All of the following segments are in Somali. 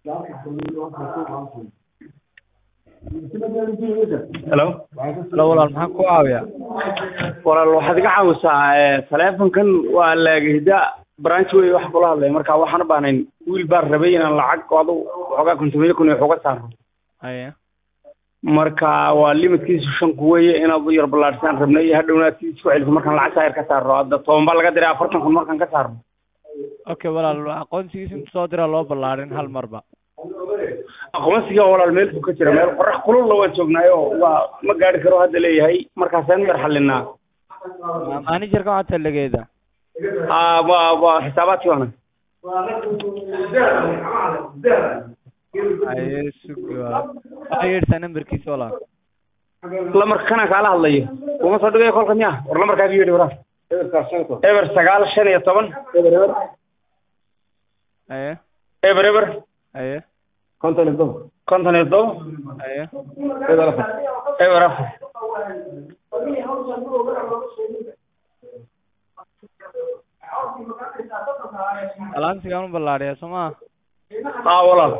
hello Hello walaal maxaan ku caawiyaa walaal waxaad iga caawisaa ee, taleefankan waa laagahida branch wey wax kula hadlaya marka waxaan u baahnayn wiil baan rabay inaan lacag adu xoogaa kontomiyo kun iyo xoga saaro haye marka waa limitkiisu shan ku weeye inaad u yar ballaadhsaan rabnay iyo hadhowna aad sii isku celiso markaan lacag saa yar ka saarno hadda toban baa laga diray afartan kun markaan ka saarno okay walaal aqoonsigiisa intu soo dira loo ballaarin hal marba aqoonsiga walaal meel fog ka jira meel qorax kululla waan joognaayo waa ma gaari karo hadda leeyahay markaasaan yar xalinaa managerka waxaa talageeda aa waa waa xisaabaadkii waana haye sugi walaal waxaa yeedhsaa nambarkiisa walaal lamarka kanaan kaala hadlayo kuma soo dhigayo kolka miya war lamarkaaga yeedhi waraa eber sagaal shan iyo toban eber eber haye eber eber haye konton iyo toban konton iyo toban haye eber afar eber afar alaansigaan u ballaadhiyaa soo maha aa walaal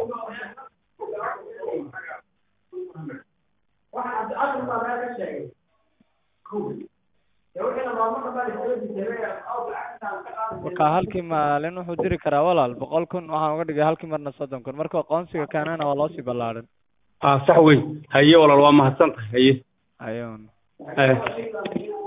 marka halkii maalin wuxuu diri karaa walaal boqol kun waxaan uga dhigay halkii marna soddon kun marka aqoonsiga keenana waa loosii ballaarin aa sax wey haye walaal waa mahadsan tahay haye haye un haye